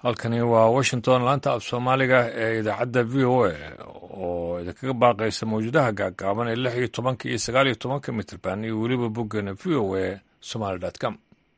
halkani waa washington laanta af soomaaliga ee idaacadda v o a oo idinkaga baaqaysa mawjadaha gaagaaban ee lix iyo tobanka iyo sagaal iyo tobanka mitrban iyo weliba boggeena v o a somaly com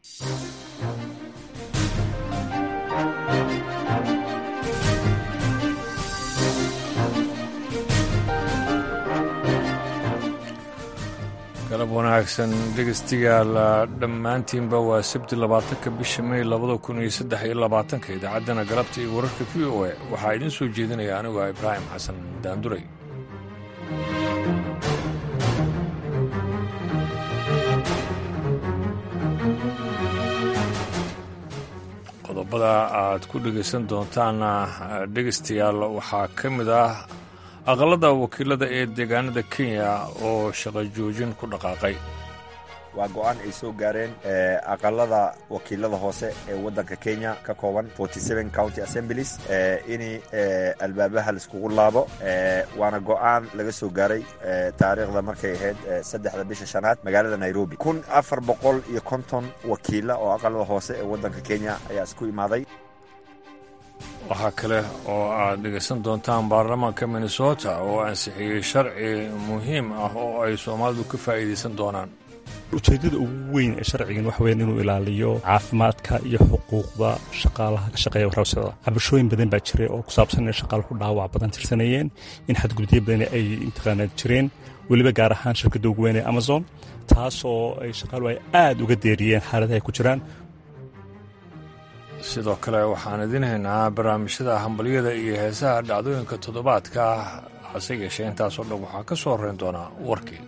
galab wanaagsan dhegeystayaal dhammaantiinba waa sabti labaatanka bisha may labada kun iyo saddex iyo labaatanka idaacaddana galabta iyo wararka v o a waxaa idiin soo jeedinaya anigu ah ibraahim xasan daanduray qodobada aad ku dhegaysan doontaana dhegeystayaal waxaa ka mid ah aqalada wakiilada ee deegaanada kenya oo shaqo joojin ku dhaqaaqay waa go-aan ay soo gaareen aqalada wakiilada hoose ee waddanka kenya ka kooban county assemblies in albaabaha laiskugu laabo waana go-aan laga soo gaaray taariikhda markay ahayd saddexda bisha shanaad magaalada nairobi kun afar boqol iyo konton wakiila oo aqalada hoose ee waddanka kenya ayaa isku imaaday waxaa kale oo aad dhegaysan doontaan baarlamaanka minnesota oo ansixiyey sharci muhiim ah oo ay soomaalidu ka faa'iidaysan doonaan ujeeddada ugu weyn ee sharcigan waxa weyan inuu ilaaliyo caafimaadka iyo xuquuqda shaqaalaha ka shaqeeya warhawsada cabashooyin badan baa jiray oo ku saabsan inay shaqaaluhu dhaawac badan tirsanayeen in xadgudubyo badan ay imtiqaanaad jireen weliba gaar ahaan shirkadda ugu weyn ee amazon taasoo ay shaqaaluhu ay aad uga deeriyeen xaaladaha ay ku jiraan sidoo kale waxaan idiin haynaa barnaamijyada hambalyada iyo heesaha dhacdooyinka toddobaadka hase yeeshee intaasoo dhan waxaa ka soo horrayn doonaa warkii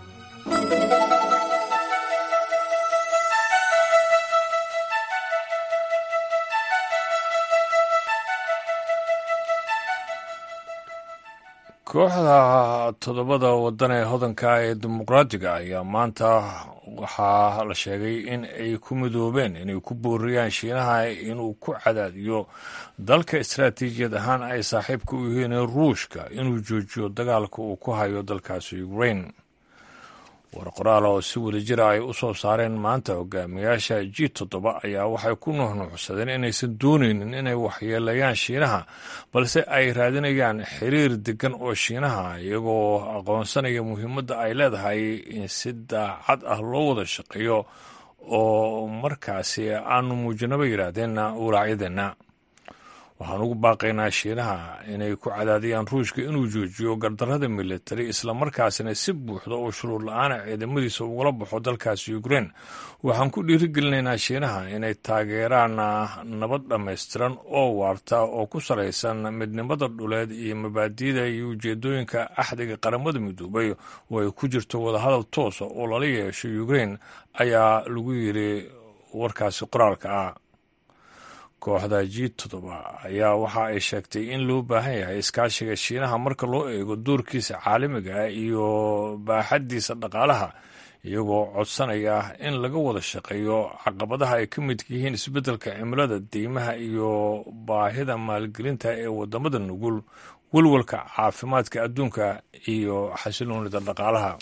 kooxda toddobada waddan ee hodanka ee dimuqraadiga ayaa maanta waxaa la sheegay in ay ku midoobeen inay ku booriyaan shiinaha inuu ku cadaadiyo dalka istaraatiijiyad ahaan ay saaxiibka u yihiin ruushka inuu joojiyo dagaalka uu ku hayo dalkaasi ukrain war qoraal oo si wadajira ay u soo saareen maanta hogaamiyaasha g toddoba ayaa waxay ku nuuxnuuxsadeen inaysan doonaynin inay waxyeelayaan shiinaha balse ay raadinayaan xiriir degan oo shiinaha iyagoo aqoonsanaya muhiimadda ay leedahay in si daacad ah loo wada shaqeeyo oo markaasi aanu muujinaba yidhaahdeenna walaacyadeenna waxaan ugu baaqaynaa shiinaha inay ku cadaadiyaan ruushka inuu joojiyo gardarrada militari islamarkaasina si buuxda oo shuruur la-aana ciidamadiisa ugala baxo dalkaasi ukrein waxaan ku dhiirigelinaynaa shiinaha inay taageeraan nabad dhammaystiran oo waarta oo ku salaysan midnimada dhuleed iyo mabaadi'da iyo ujeedooyinka axdiga qaramada midoobay oo ay ku jirto wadahadal toosa oo lala yeesho ukrein ayaa lagu yidhi warkaasi qoraalka ah kooxda g toddoba ayaa waxa ay sheegtay in loo baahan yahay iskaashiga shiinaha marka loo eego doorkiisa caalamiga ah iyo baaxaddiisa dhaqaalaha iyagoo codsanaya in laga wada shaqeeyo caqabadaha ay ka midka yihiin isbeddelka cimilada deymaha iyo baahida maalgelinta ee waddamada nugul welwalka caafimaadka adduunka iyo xasiloonida dhaqaalaha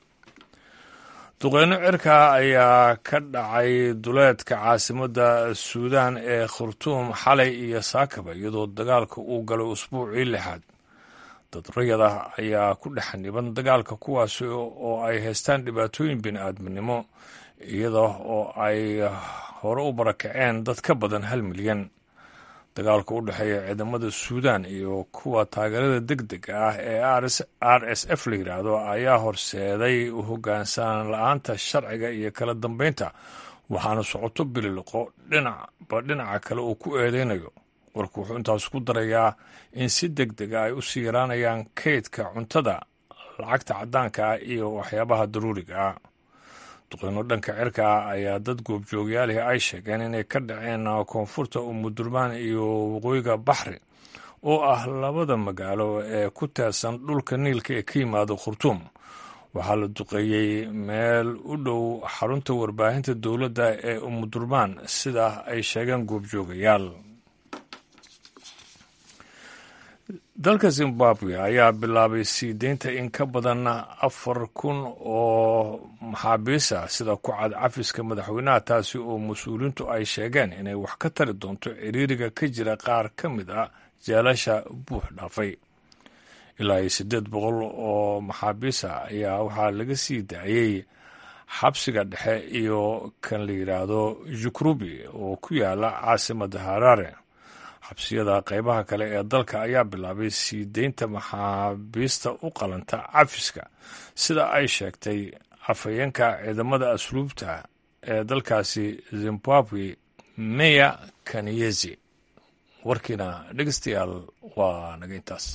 duqeyno cirka ayaa ka dhacay duleedka caasimadda suudaan ee khurtuum xalay iyo saakaba iyadoo dagaalka uu galay usbuucii lixaad dad rayada ayaa ku dhex niban dagaalka kuwaasi oo ay haystaan dhibaatooyin bini-aadminimo iyada oo ay hore u barakaceen dad ka badan hal milyan dagaalka u dhexeeya ciidamada suudaan iyo kuwa taageerada deg dega ah ee r s f la yidhaahdo ayaa horseeday hoggaansanaan la-aanta sharciga iyo kala dambeynta waxaana socoto bililiqo dhinacba dhinaca kale uu ku eedeynayo warku wuxuu intaas ku darayaa in si deg dega ay u sii yaraanayaan kaydka cuntada lacagta caddaanka ah iyo waxyaabaha daruuriga ah duqeyno dhanka cirka ah ayaa dad goobjoogyaalihi ay sheegeen inay ka dhaceen koonfurta umudurmaan iyo waqooyiga baxri oo ah labada magaalo ee ku teersan dhulka niilka ee ka yimaado khurtuum waxaa la duqeeyey meel u dhow xarunta warbaahinta dowladda ee umudurmaan sida ay sheegeen goobjoogayaal dalka zimbabwe ayaa bilaabay sii deynta in ka badan afar kun oo maxaabiis ah sida ku cad cafiska madaxweynaha taasi oo mas-uuliyiintu ay sheegeen inay wax ka tari doonto ciriiriga ka jira qaar ka mid a jeelasha buux dhaafay ilaa iyo siddeed boqol oo maxaabiis ah ayaa waxaa laga sii daayey xabsiga dhexe iyo kan la yidhaahdo jukrubi oo ku yaala caasimadda harare xabsiyada qaybaha kale ee dalka ayaa bilaabay sii deynta maxaabiista u qalanta cafiska sida ay sheegtay afhayeenka ciidamada asluubta ee dalkaasi zimbabwe meya kaniyezi warkiina dhegeystayaal waa naga intaas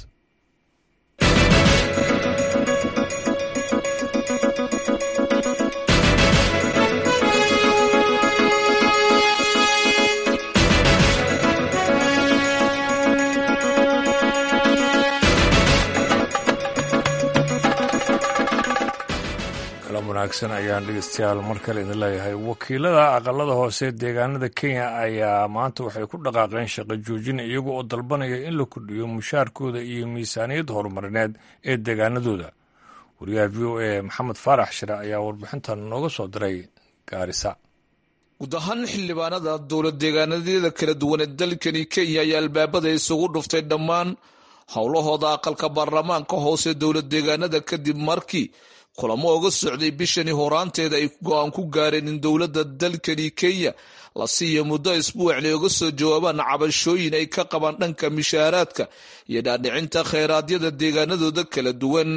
wanaagsan ayaan dhegeystayaal mar kale idin leeyahay wakiilada aqalada hoose deegaanada kenya ayaa maanta waxay ku dhaqaaqeen shaqo joojin iyaga oo dalbanaya in la kordhiyo mushaarkooda iyo miisaaniyadda horumarineed ee deegaanadooda wariyaha v o a maxamed faarax shire ayaa warbixintan nooga soo diray gaarisa guud ahaan xildhibaanada dowlad deegaanadyada kala duwan ee dalkani kenya ayaa albaabada isugu dhuftay dhammaan howlahooda aqalka baarlamaanka hoose dowlad deegaanada kadib markii kulamo oga socday bishani horaanteeda ay go-aan ku gaareen in dowladda dalkani kenya la siiya muddo isbuucli oga soo jawaabaan cabashooyin ay ka qabaan dhanka mishaaraadka iyo dhaadhicinta kheyraadiyada deegaanadooda kala duwan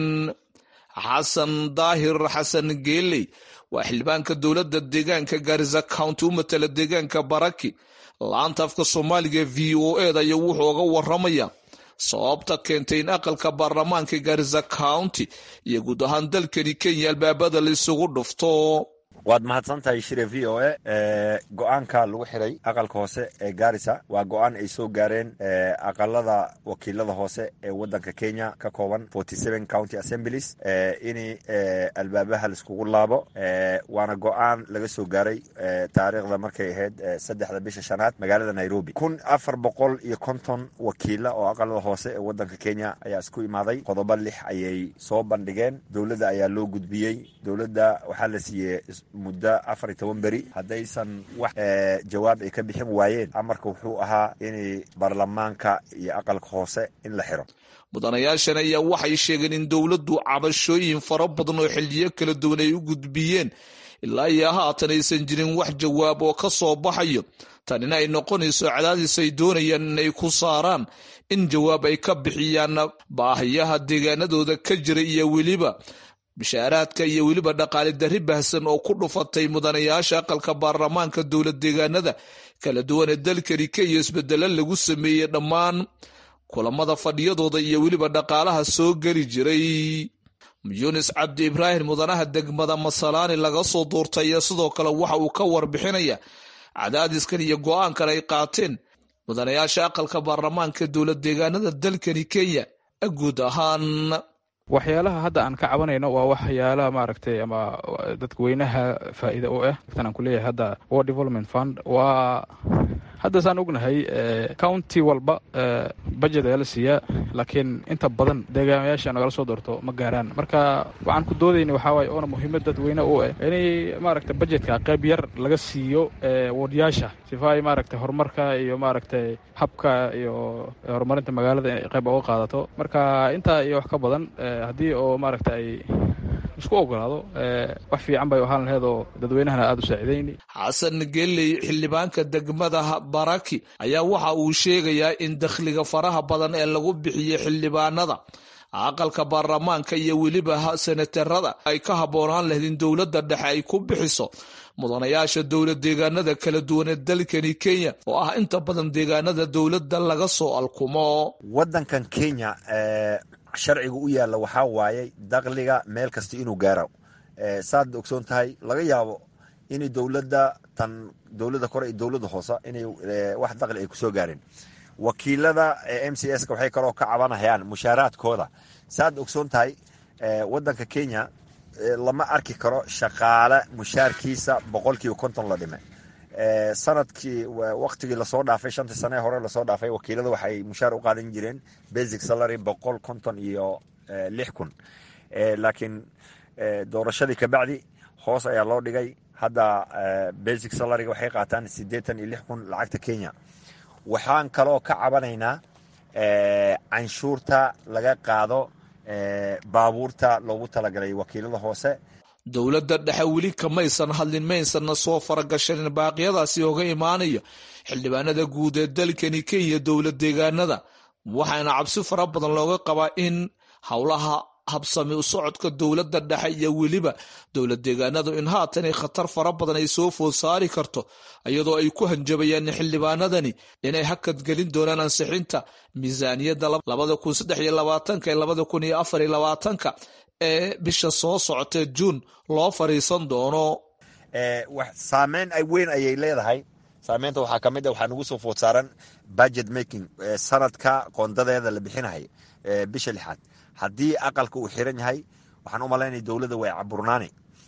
xasan daahir xasan geeley waa xildhibaanka dowladda deegaanka gaarisa county u matala deegaanka baraki laanta afka soomaaliga v o eda ayaa wuxuu oga waramaya sababta keentay in aqalka baarlamaanka gaarisa county iyo guud ahaan dalkani kenya albaabada la isugu dhufto waad mahadsan tahay shire v o a go-aanka lagu xiray aqalka hoose ee gaarisa waa go-aan ay soo gaareen aqalada wakiilada hoose ee wadanka kenya ka kooban county assemblies in albaabaha laiskugu laabo waana go-aan laga soo gaaray taariikhda markay ahayd saddexda bisha shanaad magaalada nairobi kun afar boqol iyo konton wakiila oo aqalada hoose ee wadanka kenya ayaa isku imaaday qodobo lix ayay soo bandhigeen dowladda ayaa loo gudbiyey dowladda waxaa la siiyey muddo afar iyo toban beri haddaysan wax jawaab ay ka bixin waayeen amarka wuxuu ahaa in baarlamaanka iyo aqalka hoose in la xiro mudanayaashan ayaa waxay sheegeen in dowladdu cabashooyin fara badan oo xilliyo kala duwan ay u gudbiyeen ilaa iyo haatan aysan jirin wax jawaab oo ka soo baxayo tanina ay noqonayso cadaadis ay doonayaan inay ku saaraan in jawaab ay ka bixiyaan baahiyaha deegaanadooda ka jira iyo weliba bishaaraadka iyo weliba dhaqaali darri bahsan oo ku dhufatay mudanayaasha aqalka baarlamaanka dowlad deegaanada kala duwan ee dalkani kenya isbedelo lagu sameeyey dhammaan kulamada fadhiyadooda iyo weliba dhaqaalaha soo geli jiray yunis cabdi ibraahim mudanaha degmada masalaani laga soo duurtay iyo sidoo kale waxa uu ka warbixinaya cadaadiskan iyo go-aankan ay qaateen mudanayaasha aqalka baarlamaanka dowlad deegaanada dalkani kenya guud ahaan waxyaalaha hadda aan ka cabanayno waa waxyaalaha maaragtay ama dadweynaha faa'iida u ah tan aan kuleeyahay hadda war development fund waa hadda saan ognahay county walba budget ayaa la siiyaa laakiin inta badan deegaamayaasha nagala soo doorto ma gaaraan marka waxaan ku doodayna waxaa waaye oona muhiimad dadweyne u ah inay maaragtay budgetka qayb yar laga siiyo wardyaasha sifa ay maaragtay horumarka iyo maaragtay habka iyo horumarinta magaalada inay qayb uga qaadato marka intaa iyo wax ka badan haddii oo maaragta ay isku ogolaado wax fiican bay ahaan laheed oo dadweynahana aada u saacidayni xasan geley xildhibaanka degmada baraki ayaa waxa uu sheegayaa in dakhliga faraha badan ee lagu bixiyo xildhibaanada aqalka baarlamaanka iyo weliba senatarada ay ka habboonaan lahayd in dowladda dhexe ay ku bixiso mudanayaasha dowlad deegaanada kala duwan ee dalkani kenya oo ah inta badan deegaanada dowladda laga soo alkumo wadankan kenya sharciga u yaalla waxaa waaye dakhliga meel kasta inuu gaaro saad ogsoon tahay laga yaabo in dowladda tan dowladda kore iyo dowladda hoose inay wax dakhli ay kusoo gaareen wakiilada m c s ka waxay kaloo ka cabanayaan mushaaraadkooda saad ogsoon tahay wadanka kenya lama arki karo shaqaale mushaarkiisa boqolkiiba konton la dhime sanadkii waktigii lasoo dhaafay shantii sane hore lasoo dhaafay wakiilada waxay mushaar u qaadan jireen basic salary boqol konton iyo lix kun laakiin doorashadii kabacdi hoos ayaa loo dhigay hadda basic salaryga waxay qaataan siddeetan iyo lix kun lacagta kenya waxaan kaloo ka cabanaynaa canshuurta laga qaado baabuurta loogu talagalay wakiilada hoose dowladda dhexe weli kamaysan hadlin maysanna soo faragashanin baaqyadaasi oga imaanaya xildhibaanada guud ee dalkani kenya dowlad deegaanada waxaana cabsi fara badan looga qabaa in howlaha habsami u socodka dowladda dhexe iyo weliba dowlad deegaanadu in haatanay khatar fara badan ay soo food saari karto iyadoo ay ku hanjabayaan xildhibaanadani inay hakad gelin doonaan ansixinta miisaaniyadda labada kun saddex iyo labaatanka ee labada kun iyo afar iyo labaatanka ee bisha soo socotee juun loo fariisan doono saameyn weyn ayay leedahay saameynta waxaa ka mid a waxaa nagu soo food saaran budget making sanadka qoondadeeda la bixinahay bisha lixaad haddii aqalka uu xiran yahay waxaan u malaynaya dowladda way caburnaani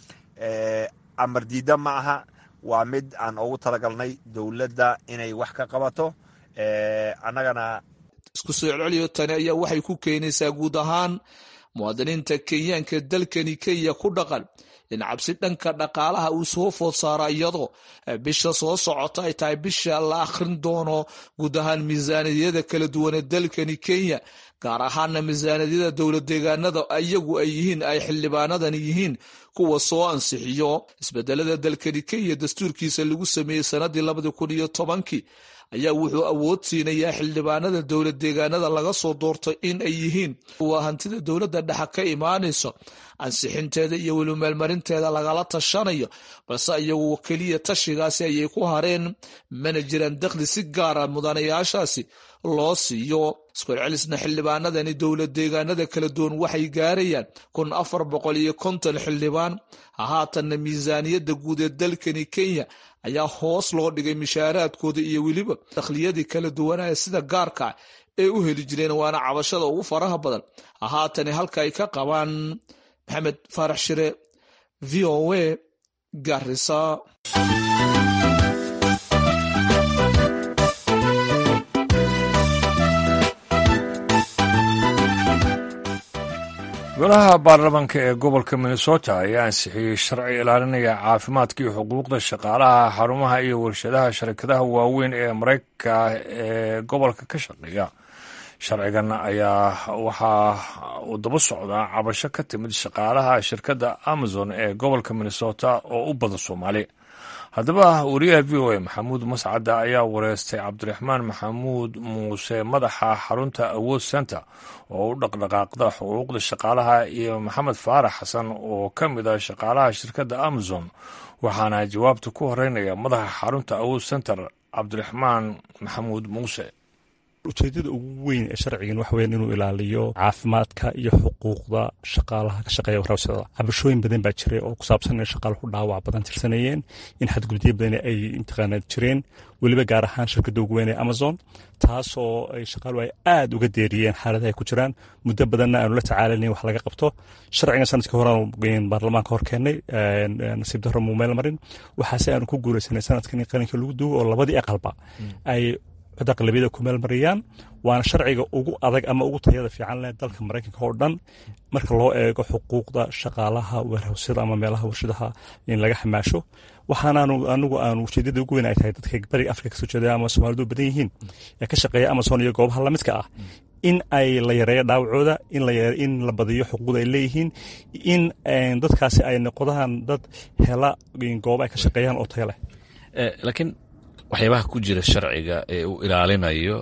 amar diida ma aha waa mid aan ugu talagalnay dowladda inay wax ka qabato annagana isku soo celceliyo tani ayaa waxay ku keenaysaa guud ahaan muwaadiniinta kenyaanka dalkani kenya ku dhaqan in cabsi dhanka dhaqaalaha uu soo food saara iyadoo bisha soo socota ay tahay bisha la akhrin doono guud ahaan miisaaniyada kala duwan ee dalkani kenya gaar ahaana miisaaniyada dowlad deegaanada iyagu ay yihiin ay xildhibaanadani yihiin kuwa soo ansixiyo isbedelada dalkani kenya dastuurkiisa lagu sameeyey sanadii labadi kun iyo tobankii ayaa wuxuu awood siinayaa xildhibaanada dowlad deegaanada laga soo doorto in ay yihiin kuwa hantida dowladda dhexe ka imaanayso ansixinteeda iyo weli meelmarinteeda lagala tashanayo balse iyagu keliya tashigaasi ayay ku hareen mana jiraan dakhli si gaara mudanayaashaasi loo siiyo iskucelcelisna xildhibaanadani dowlad deegaanada kala duwan waxay gaarayaan kun afar boqol iyo konton xildhibaan haatanna miisaaniyadda guud ee dalkani kenya ayaa hoos loo dhigay mishaaraadkooda iyo weliba dakhliyadii kala duwanaya sida gaarka ee u heli jireen waana cabashada ugu faraha badan haatani halka ay ka qabaan maxamed faarax shire v o a garisa golaha baarlamaanka ee gobolka minnesota ayaa ansixiyey sharci ilaalinaya caafimaadka iyo xuquuqda shaqaalaha xarumaha iyo warshadaha sharikadaha waaweyn ee maraykanka ee gobolka ka shaqeeya sharcigan ayaa waxaa uu daba socdaa cabasho ka timid shaqaalaha shirkadda amazon ee gobolka minnesota oo u badan soomaali haddaba wariyaha v o a maxamuud mascadda ayaa wareystay cabdiraxmaan maxamuud muuse madaxa xarunta awood center oo u dhaqdhaqaaqda xuquuqda shaqaalaha iyo maxamed faarax xasan oo ka mid ah shaqaalaha shirkadda amazon waxaana jawaabta ku horeynaya madaxa xarunta awood center cabdiraxmaan maxamuud muuse ujeedada ugu weyn ee sharcigan waxa weyan inuu ilaaliyo caafimaadka iyo xuquuqda shaqaalaha ka shaqeeya warabsada cabashooyin badan baa jiray oo ku saabsan in shaqaaluhu dhaawac badan tirsanayeen in xadgudubyo badan ay intaqaana jireen weliba gaar ahaan shirkadda ugu weyn ee amazon taasoo ay shaqaaluhu ay aada uga deeriyeen xaaladaha ay ku jiraan muddo badanna aanu la tacaalanayn wax laga qabto sharcigan sanadkii horean baarlamaanka hor keennay nasiib darro muu meel marin waxaase aanu ku guuraysanay sanadkan in qaranka lagu duwo oo labadii aqalba ay cod aqlabiyada ku meel mariyaan waana sharciga ugu adag ama ugu tayada fiican leh dalka maraykanka oo dhan marka loo eego xuquuqda shaqaalaha warhawsyada ama meelaha warshadaha in laga xamaasho waxaanaanu anigu aanu ujeedada ugu weyn ay tahay dadka bariga afrika kasoo jeeda ama soomaalidu badan yihiin ee ka shaqeeya amazon iyo goobaha lamidka ah in ay la yareeyo dhaawacooda in la badiyo xuquuqda ay leeyihiin in dadkaasi ay noqdaan dad hela gooba ay ka shaqeeyaan oo tayo leh laakiin waxyaabaha ku jira sharciga ee uu ilaalinayo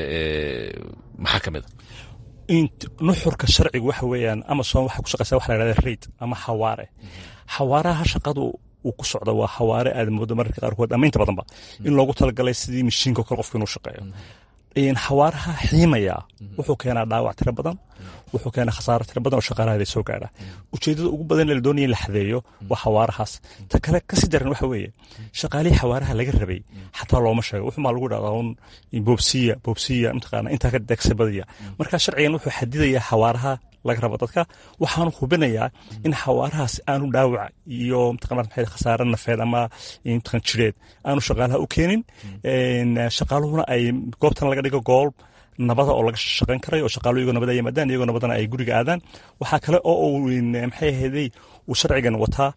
maxaa ka mid a nuxurka sharcigu waxa weeyaan amazon waxay ku shaqeysaa waxa la yhahda raid ama xawaare xawaaraha shaqadu uu ku socda waa xawaare aad moodo mararka qaarkood ama inta badanba in loogu talagalay sidii mashiinka o kale qofka inuu shaqeeyo xawaaraha xiimaya wuxuu keenaa dhaawac tiro badan wuxuu keenaa khasaaro tiro badan oo shaqaalahaada soo gaadha ujeedada ugu badan ee la doonaya in la xadeeyo waa xawaarahaas ta kale kasii daran waxa weeye shaqaalihii xawaaraha laga rabay xataa looma sheego wuxumaa lagu dhahdaa un boobsiya boobsiya mataqaana intaa ka degsabadaya marka sharcigan wuxuu xadidayaa xawaaraha laga rabo dadka waxaanu hubinayaa in xawaarahaas aanu dhaawac iyo mataqana khasaare nafeed ama mataqan jireed aanu shaqaalaha u keenin shaqaaluhuna ay goobtan laga dhigo gool nabada oo laga shaqayn karay oo shaqaaluhu iyagoo nabada yimaadaan iyagoo nabadana ay guriga aadaan waxaa kale oo uu maxay ahaydey uu sharcigan wataa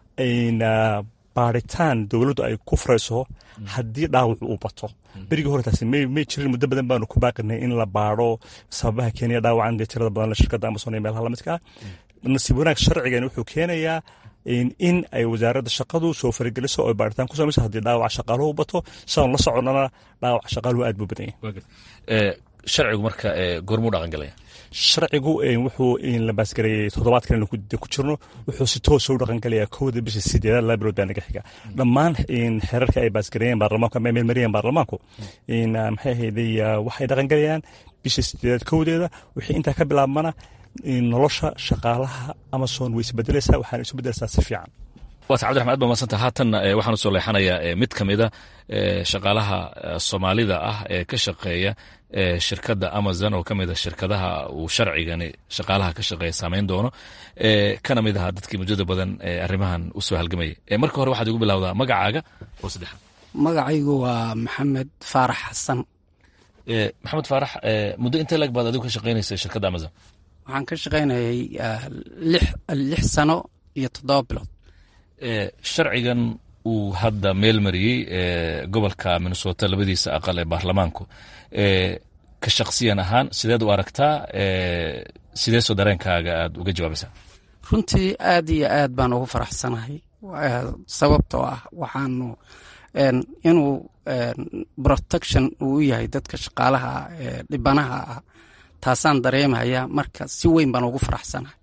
baaritaan dowladdu ay ku furayso haddii dhaawacu uu bato berigii hore taasi may jirin muddo badan baanu ku baaqinay in la baaro sababaha keenaya dhaawacan dee tirada badan shirkadda amazon ee meelaha lamidka ah nasiib wanaag sharcigan wuxuu keenayaa in ay wasaaradda shaqadu soo farageliso oo baaritaan ku samayso haddii dhaawaca shaqaaluhu bato siaan la soconnana dhaawaca shaqaaluhu aad buu badan yahay sharcigu marka goormuu dhaqan galaya sharcigu wuxuu la baasgareeyey toddobaadkan ku jirno wuxuu si toosa u dhaqangalayaa kowda bisha sideedaad laba bilood baa naga xiga dhammaan xeerarka ay baasgareeyeen baarlamaanku ama meelmariyeen baarlamaanku maxay ahayday waxay dhaqangalayaan bisha sideedaad kowdeeda wixii intaa ka bilaabmana nolosha shaqaalaha amazon way isbedelaysaa waxaana isu bedelaysaa si fiican waata cabdiraxman aad ba madsanta haatanna waxaan usoo leexanayaa mid ka mida shaqaalaha soomaalida ah ee ka shaqeeya shirkadda amazon oo ka mida shirkadaha uu sharcigani shaqaalaha ka shaqeeya saameyn doono kana mid ahaa dadkii muddada badan arrimahan usoo halgamayay marka hore waxaad igu bilowdaa magacaaga oo saddexaad magacaygu waa maxamed faarax xasan maxamed faarax muddo intee lag baad adigu ka shaqeynaysa shirkadda amazon waxaan ka shaqaynayay lix sano iyo toddoba bilood sharcigan uu hadda meel mariyey gobolka minnesota labadiisa aqal ee baarlamaanku ka shaksiyan ahaan sideed u aragtaa sideesoo dareenkaaga aad uga jawaabaysaa runtii aad iyo aad baan ugu faraxsanahay sababtoo ah waxaanu inuu protection uu yahay dadka shaqaalaha dhibanaha ah taasaan dareemayaa marka si weyn baan ugu faraxsanahay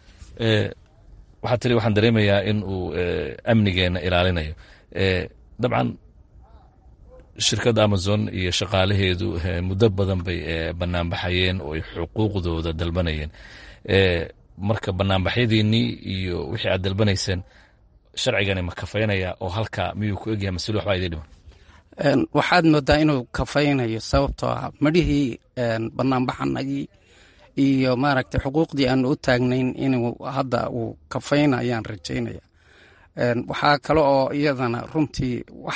waxaa tiri waxaan dareemayaa in uu amnigeena ilaalinayo dabcan shirkadda amazon iyo shaqaalaheedu muddo badan bay banaanbaxayeen oo ay xuquuqdooda dalbanayeen marka banaanbaxyadiinnii iyo wixii aad dalbanayseen sharcigani ma kafaynaya oo halka miyuu ku egyahay masl waxbaa idin dhiman waxaad moodaa inuu kafaynayo sababtoo ah madhihii banaanbaxanagii iyo maaragtay xuquuqdii aanu u taagnayn inuu hadda uu kafayna ayaan rajaynaya waxaa kale oo iyadana runtii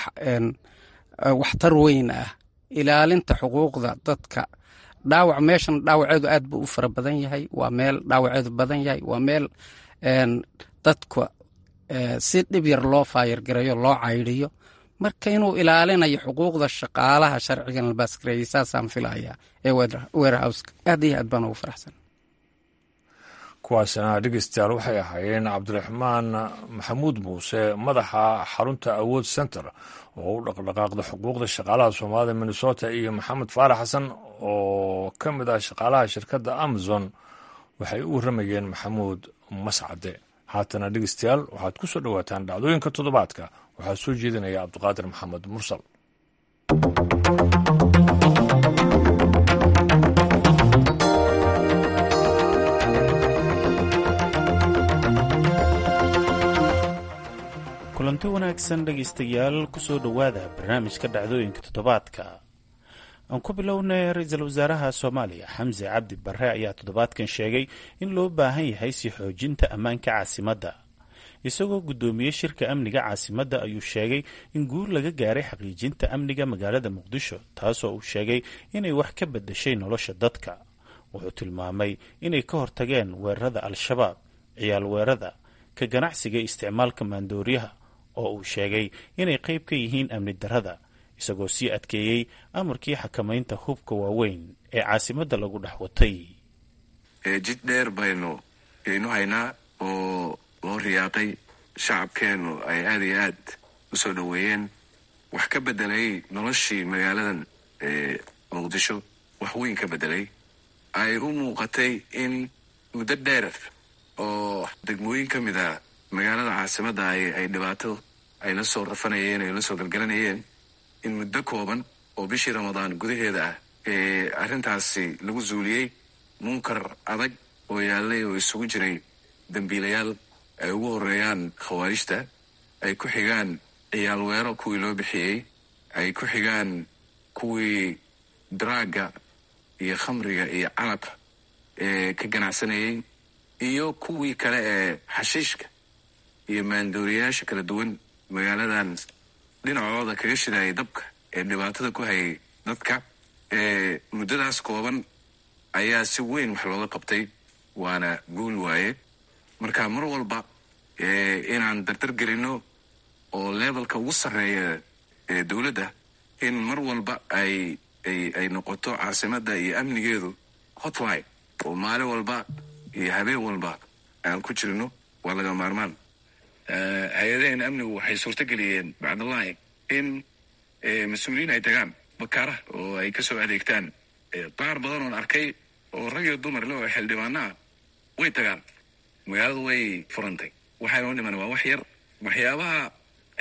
waxtar weyn ah ilaalinta xuquuqda dadka dhaawac meeshan dhaawaceedu aad buu u fara badan yahay waa meel dhaawaceedu badan yahay waa meel dadka si dhib yar loo faayargareeyo loo caydhiyo marka inuu ilaalinayo xuquuqda shaqaalaha sharcigan la baasgareeyey saasaan filayaa ee werehouska aad iyo aad baan ugu faraxsan kuwaasina dhegeystayaal waxay ahaayeen cabdiraxmaan maxamuud muuse madaxa xarunta awood center oo u dhaqdhaqaaqda xuquuqda shaqaalaha soomaalida minnesota iyo maxamed faarax xasan oo ka mid ah shaqaalaha shirkadda amazon waxay u waramayeen maxamuud mascade haatana dhegeystayaal waxaad ku soo dhowaataan dhacdooyinka toddobaadka waxaa soo jeedinaya cabdiqaadir maxamed mursal kulanti wanaagsan dhegaystayaal kusoo dhowaada barnaamijka dhacdooyinka toddobaadka aan ku bilownay ra-iisul wasaaraha soomaaliya xamse cabdi barre ayaa toddobaadkan sheegay in loo baahan yahay sii xoojinta ammaanka caasimadda isagoo guddoomiyey shirka amniga caasimadda ayuu sheegay in guul laga gaaray xaqiijinta amniga magaalada muqdisho taasoo uu sheegay inay wax ka bedashay nolosha dadka wuxuu tilmaamay inay ka hortageen weerarada al-shabaab ciyaal weerada ka ganacsiga isticmaalka maandooriyaha oo uu sheegay inay qayb ka yihiin amni darrada isagoo sii adkeeyey amarkii xakamaynta hubka waaweyn ee caasimadda lagu dhex watay jid dheer baynu aynu haynaa oo loo riyaaqay shacabkeennu ay aada iyo aad u soo dhoweeyeen wax ka bedelay noloshii magaaladan muqdisho wax weyn ka bedelay ay u muuqatay in muddo dheer oo degmooyin ka mid a magaalada caasimadda ay dhibaato ay la soo rafanayeen ay la soo galgalanayeen in muddo kooban oo bishii ramadaan gudaheeda ah ee arrintaasi lagu zuuliyey munkar adag oo yaallay oo isugu jiray dembiilayaal ay ugu horeeyaan khawaarijta ay ku xigaan ciyaal weero kuwii loo bixiyey ay ku xigaan kuwii daraagga iyo khamriga iyo calabka ee ka ganacsanayey iyo kuwii kale ee xashiishka iyo maandooriyayaasha kala duwan magaaladan dhinacooda kaga shidayay dabka ee dhibaatada ku hayay dadka muddadaas kooban ayaa si weyn wax looga qabtay waana guul waaye marka mar walba inaan dardar gelino oo levelka ugu sarreeya ee dowladda in mar walba ay ay ay noqoto caasimadda iyo amnigeedu hotline oo maalin walba iyo habeen walba aan ku jirno waa laga maarmaan hay-adaheen amnigu waxay suurto geliyeen bacdallahi in mas-uuliyiin ay tagaan bakaara oo ay kasoo adeegtaan qaar badan oon arkay oo rag iyo dumar le oo xildhibaanaha way tagaan magaaladu way furantay waxaynoo dhiman waa wax yar waxyaabaha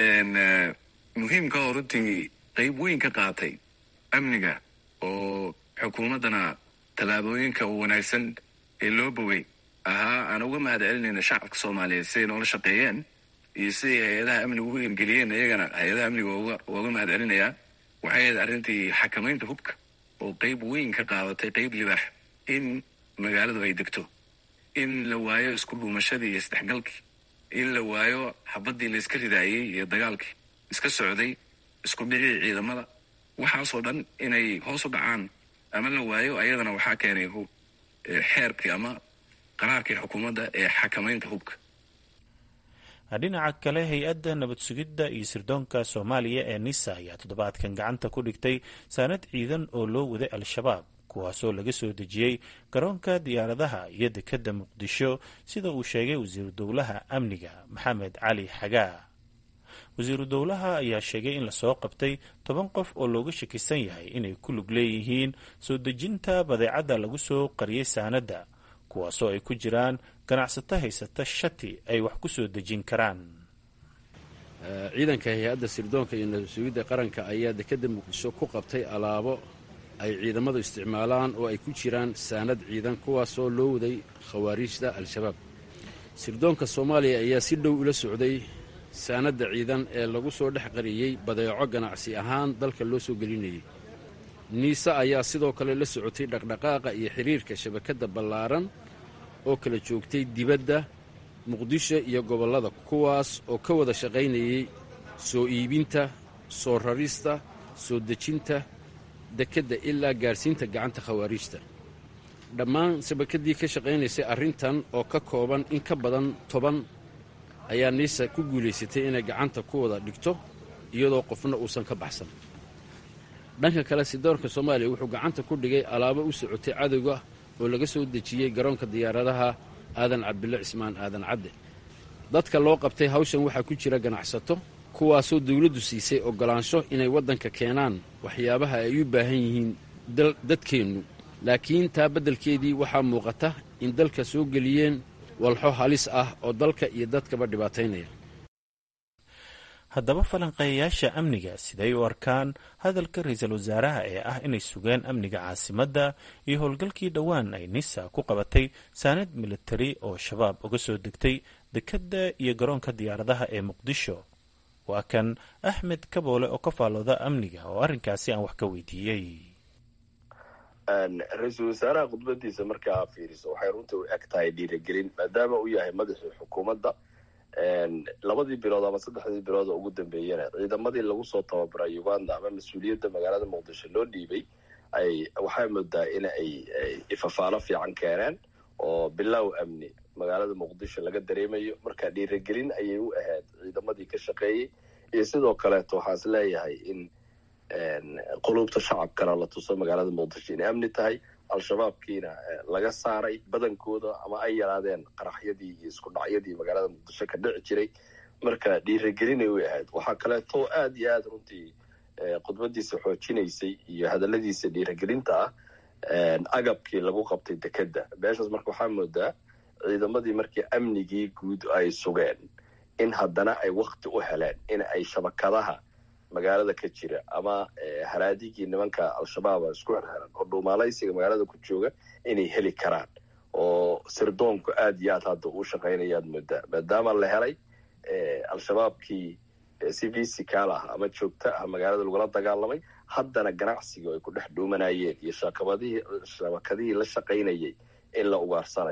muhiimka oo runtii qayb weyn ka qaatay amniga oo xukuumaddana tallaabooyinka wanaagsan ee loo bogay ahaa aan uga mahad celinayna shacabka soomaaliyeed siday noola shaqeeyeen iyo siday hay-adaha amniga ugu hirgeliyeen iyagana hay-adaha amniga uga mahad celinayaa waxay ahayd arrintii xakamaynta hubka oo qayb weyn ka qaadatay qayb libaax in magaaladu ay degto in la waayo isku dhuumashadii iyo isdhexgalkii in la waayo xabaddii layska ridaayey iyo dagaalkii iska socday isku dhicii ciidamada waxaasoo dhan inay hoos u dhacaan ama la waayo ayadana waxaa keenay xeerkii ama qaraarkii xukuumadda ee xakamaynta hubka dhinaca kale hay-adda nabad sugidda iyo sirdoonka soomaaliya ee nisa ayaa toddobaadkan gacanta ku dhigtay saanad ciidan oo loo waday al-shabaab kuwaasoo laga soo dejiyey garoonka diyaaradaha iyo dekedda muqdisho sida uu sheegay wasiiru dowlaha amniga maxamed cali xagaa wasiiru dowlaha ayaa sheegay in lasoo qabtay toban qof oo looga shakisan yahay inay ku lug leeyihiin soo dejinta badeecadda lagu soo qariyey saanadda kuwaasoo ay ku jiraan ganacsato haysata shati ay wax ku soo dejin karaan ciidanka hay-adda sirdoonka iyo nabad sugidda qaranka ayaa dekedda muqdisho ku qabtay alaabo ay ciidamadu isticmaalaan oo ay ku jiraan saanad ciidan kuwaasoo loo waday khawaariijda al-shabaab sirdoonka soomaaliya ayaa si dhow ula socday saanadda ciidan ee lagu soo dhex qariyey badeeco ganacsi ahaan dalka loo soo gelinayay niise ayaa sidoo kale la socotay dhaqdhaqaaqa iyo xidhiirka shabakadda ballaaran oo kala joogtay dibadda muqdisho iyo gobollada kuwaas oo ka wada shaqaynayay soo iibinta soo rarista soo dejinta dekedda ilaa gaadhsiinta gacanta khawaariijta dhammaan shabakaddii ka shaqaynaysay arrintan oo ka kooban in ka badan toban ayaa niisa ku guulaysatay inay gacanta ku wada dhigto iyadoo qofna uusan ka baxsan dhanka kale sidoorka soomaaliya wuxuu gacanta ku dhigay alaabo u socotay cadowga oo laga soo dejiyey garoonka diyaaradaha aadan cabdille cismaan aadan cadde dadka loo qabtay hawshan waxaa ku jira ganacsato kuwaasoo dawladdu siisay oggolaansho inay waddanka keenaan waxyaabaha ay u baahan yihiin dadkeennu laakiin taa beddelkeedii waxaa muuqata in dalka soo geliyeen walxo halis ah oo dalka iyo dadkaba dhibaataynaya haddaba falanqeeyayaasha amniga siday u arkaan hadalka ra-iisul wasaaraha ee ah inay sugeen amniga caasimadda iyo howlgalkii dhowaan ay nisa ku qabatay saanad militari oo shabaab uga soo degtay dekedda iyo garoonka diyaaradaha ee muqdisho waa kan axmed kaboole oo ka faalooda amniga oo arrinkaasi aan wax ka weydiiyey ra-iisul wasaaraha khudbadiisa markaa fiiriso waxay runtii u eg tahay dhiiragelin maadaama uu yahay madaxii xukuumadda labadii bilood ama saddexdii bilood oo ugu dambeeyana ciidamadii lagu soo tababaray uganda ama mas-uuliyadda magaalada muqdisho loo dhiibay ay waxay moodaa in ay ifafaalo fiican keeneen oo bilow amni magaalada muqdisho laga dareemayo marka dhiiragelin ayay u ahayd ciidamadii ka shaqeeyey iyo sidoo kaleeto waxaan is leeyahay in quluubta shacabkana la tuso magaalada muqdisho inay amni tahay al-shabaabkiina laga saaray badankooda ama ay yaraadeen qaraxyadii iyo isku dhacyadii magaalada muqdisho ka dhici jiray marka dhiiragelinay u ahayd waxaa kaleeto aad iyo aad runtii khudbadiisa xoojinaysay iyo hadaladiisa dhiiragelinta ah agabkii lagu qabtay dekedda meeshaas marka waxaa moodaa ciidamadii markii amnigii guud ay sugeen in haddana ay wakti u heleen in ay shabakadaha magaalada ka jira ama haraadigii nimanka al-shabaaba isku xirxiran oo dhuumaalaysiga magaalada ku jooga inay heli karaan oo sirdoonku aad iyo aad hadda uu shaqaynayaad moodaa maadaama la helay al-shabaabkii si visical ah ama joogto ah magaalada lagula dagaalamay haddana ganacsiga ay ku dhex dhuumanayeen iyo shabakadihii la shaqaynayay in la ugaarsanayo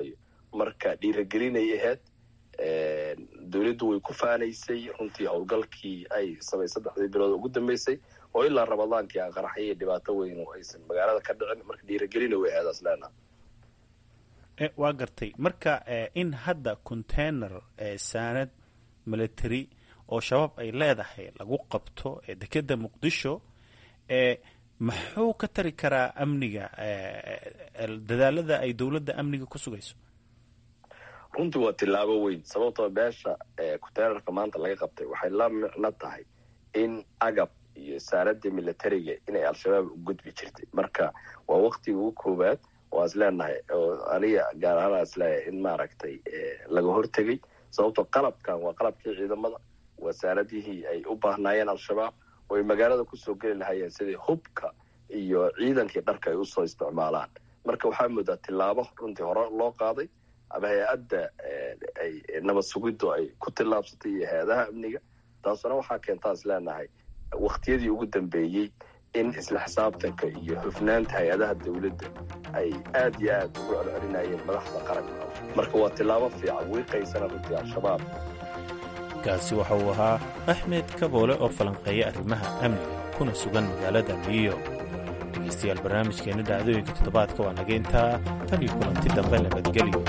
marka dhiiragelinay ahayd dowladdu way ku faanaysay runtii howlgalkii ay samay saddexdii bilood ugu dambeysay oo ilaa ramadaankii aan qaraxyo iyo dhibaato weyn oo aysan magaalada ka dhicin marka dhiiragelina way ahayd asleenaha waa gartay marka in hadda container saanad military oo shabaab ay leedahay lagu qabto dekeda muqdisho muxuu ka tari karaa amniga dadaalada ay dowladda amniga ku sugayso runtii waa tilaabo weyn sababtoo beesha containerka maanta laga qabtay waxay la micno tahay in agab iyo saanada militariga inay al-shabaab u gudbi jirtay marka waa waktiga ugu koowaad waa is leenahay oo aniga gaar ahaan is leeyahay in maaragtay laga hortegay sababtoo qalabkan waa qalabkii ciidamada waa saanadihii ay u baahnaayeen al-shabaab oo ay magaalada kusoo geli lahaayeen sidii hubka iyo ciidankii dharka ay usoo isticmaalaan marka waxaa moodaa tilaabo runtii hore loo qaaday ama hay-adda ay nabad sugiddu ay ku tillaabsatay iyo hay-adaha amniga taasuna waxaa keentaa is leenahay waktiyadii ugu dambeeyey in isla xisaabtanka iyo hufnaanta hay-adaha dowladda ay aad iyo aad ugu celcelinayeen madaxda qaranka marka waa tilaabo fiican wiiqaysana runtii al-shabaab kaasi waxa uu ahaa axmed kaboole oo falanqeeya arrimaha amniga kuna sugan magaalada new york dhegaystayaal barnaamijkeenna dhacdooyinka toddobaadka waa naga intaa tan iyo kulanti dambe nabadgelyo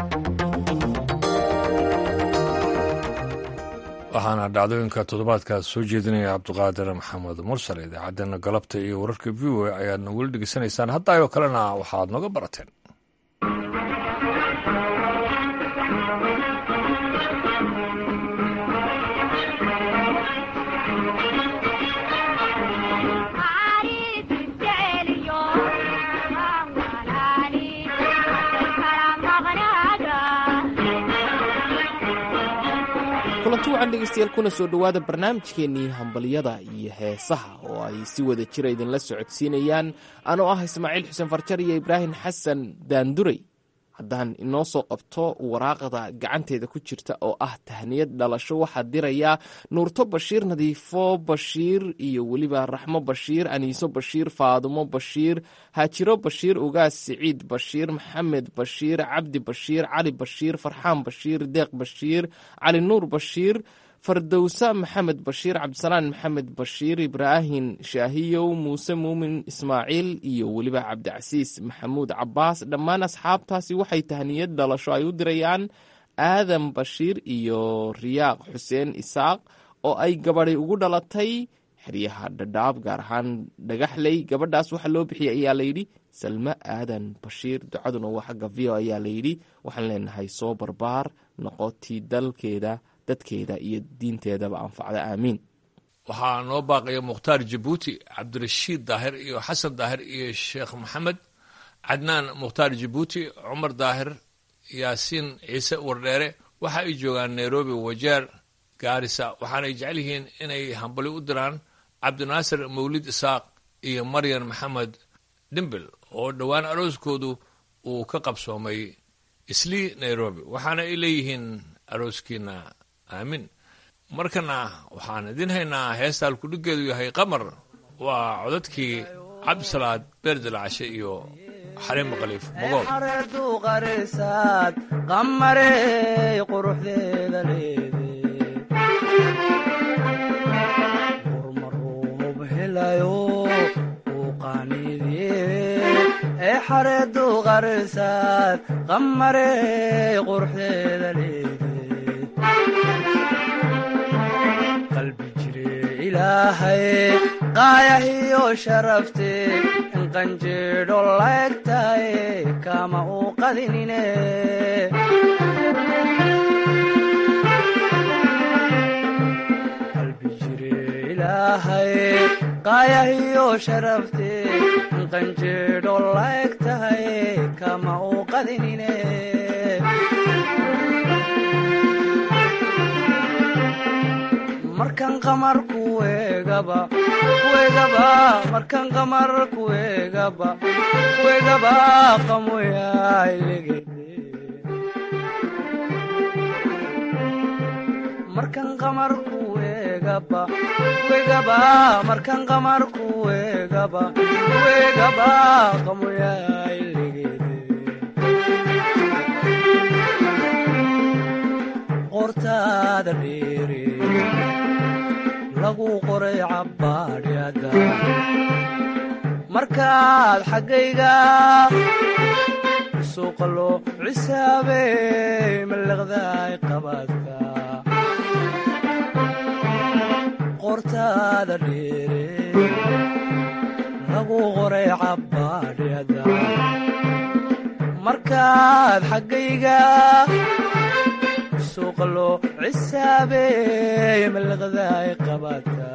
waxaana dhacdooyinka toddobaadkaas soo jeedinaya cabdiqaadir maxamed mursal idaacaddeenna galabta iyo wararka v o ayaadna weli dhegeysanaysaan haddaayoo kalena waxaad nooga barateen kulanti wacan dhegeystayaal kuna soo dhowaada barnaamijkeennii hambalyada iyo heesaha oo ay si wada jira idinla socodsiinayaan anoo ah ismaaciil xuseen farjar iyo ibraahim xasan daanduray haddaan inoo soo qabto waraaqda gacanteeda ku jirta oo ah tahniyad dhalasho waxaa dirayaa nuurto bashiir nadiifo bashiir iyo weliba raxmo bashiir aniiso bashiir faadumo bashiir haajiro bashiir ugaas siciid bashiir maxamed bashiir cabdi bashiir cali bashiir farxaan bashiir deeq bashiir cali nuur bashiir fardowsa maxamed bashiir cabdisalaan maxamed bashiir ibraahim shaahiyow muuse muumin ismaaciil iyo weliba cabdicasiis maxamuud cabaas dhammaan asxaabtaasi waxay tahniyad dhalasho ay u dirayaan aadan bashiir iyo riyaaq xuseen isaaq oo ay gabadhay ugu dhalatay xeryaha dhadhaab gaar ahaan dhagaxley gabadhaas waxaa loo bixiyay ayaa layidhi salme aadan bashiir ducaduna waa xagga v o ayaa layidhi waxaan leenahay soo barbaar noqotii dalkeeda dadkeeda iyo diinteedaba anfacda aamiin waxaa noo baaqaya mukhtaar jabuuti cabdirashiid daahir iyo xasan daahir iyo sheekh maxamed cadnaan mukhtaar jabuuti cumar daahir yaasiin ciise wardheere waxa ay joogaan nairobi wajeer gaarisa waxaanay jecel yihiin inay hambali u diraan cabdinaasir mawlid isaaq iyo maryan maxamed dhimbil oo dhowaan arooskoodu uu ka qabsoomay islii nairobi waxaana ay leeyihiin arooskiina aamin markana waxaan idin haynaa heestaan kudhigeedu yahay qamar waa codadkii cabdisalaad beerdilcashe iyo xaliimo khaliif mogool xareeduqarisaad qamarey quruxdeeda leede qurmaruub helayo uu qaaniidye ee xareeduqarisaad qamarey quruxdeeda leede qalbi jire ilaahay qaayahiyo sharafte in qanjeedho laegtaye kama uu qadinine qalbi jire ilaahay qaayahiyo sharafte in qanjeedho laegtaye kama uu qadinine markan qamar kuegaba kuegaba markan qamar kuegaba kuegaba qamoyailegede markan qamar kuegaba kuegaba markan qamar kuegaba kuegaba qamoyailegede qortaada dheere lagu qoray cabbaadhyada markaad xaggayga suuqa loo cisaabey mallaqdaay qabaadka qortaada dheere lagu qoray cabbaadhyada markaad xaggayga suuqa loo cisaabey mallaqdaay qabaadka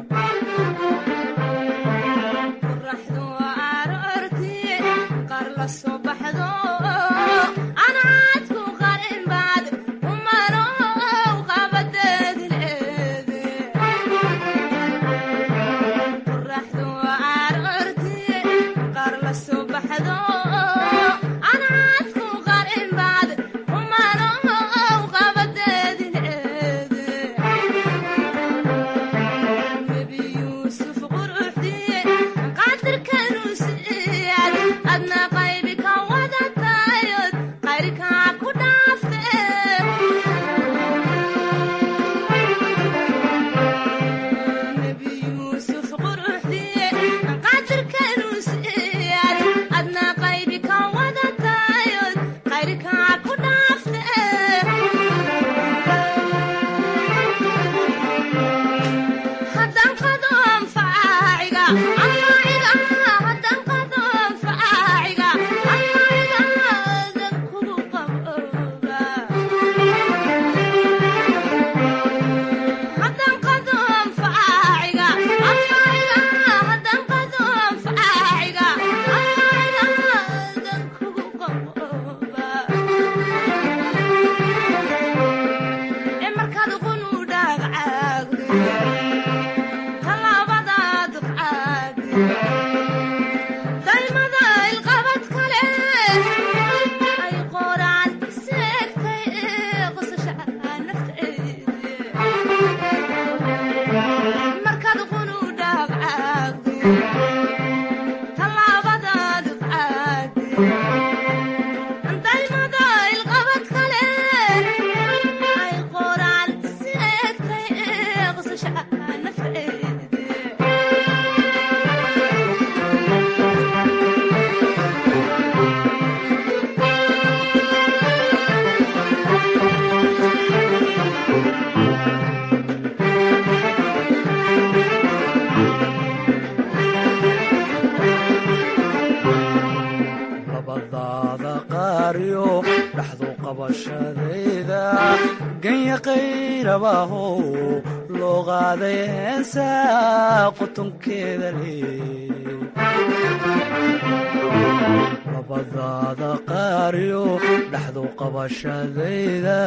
labadaada qaariyo dhaxdu qabashadayda